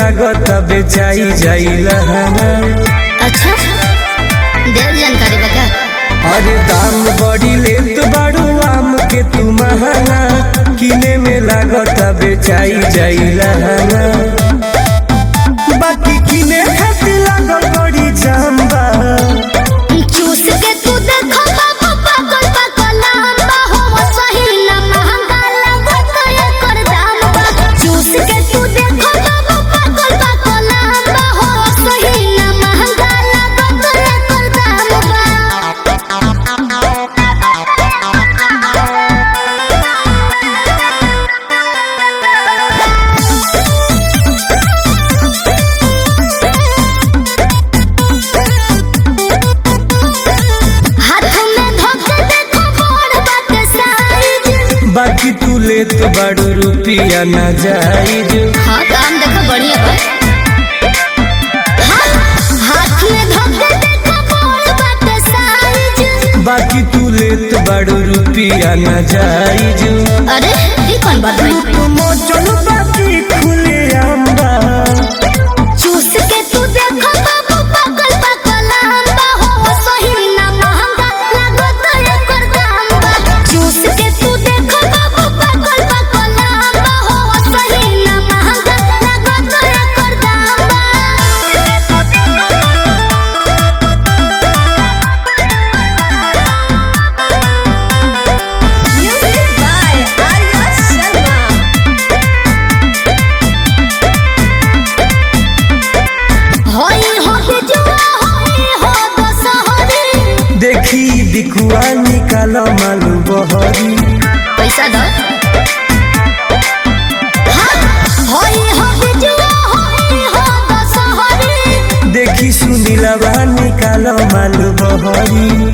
लागत बेचाई जाइला अच्छा देर जानकारी बता अरे दाम बड़ी लेत बाड़ू आम के तू महंगा किने में लागत बेचाई जाइला बाकी किने खातिर लागल बड़ी जाम्बा चूस के तू देखो बाबू पागल पागल लंबा हो सही ना महंगा लागत एकर दाम बा चूस के तू देखो बाबू पागल पागल लंबा हो सही ना महंगा लागत एकर दाम बा हाथ में धोके देखो बड़ बात साइज बाकी तू लेत बाड़ू रुपिया ना जाइज हाँ काम देखो बढ़िया बा हाँ, हाथ में धोके देखो बड़ बात साइज बाकी तू लेत बाड़ू रुपिया ना जाइज अरे ये कौन बात है मोचन बाकी खुले आंबा चूस के तू देखो बाबू पागल पागल लंबा हो सही ना महंगा लागत एकर दाम बा चूस के तू देखो बाबू पागल पागल लंबा हो सही ना महंगा लागत एकर दाम बा म्यूजिक बाय आर्या शर्मा होई हो बिजुआ होई हो दशहरी देखी दिखुआ निकाल मालू बहरी पैसा दो हाँ, होई हो बिजुआ होई हो दशहरी देखी सुनीलवा निकाल मालू बहरी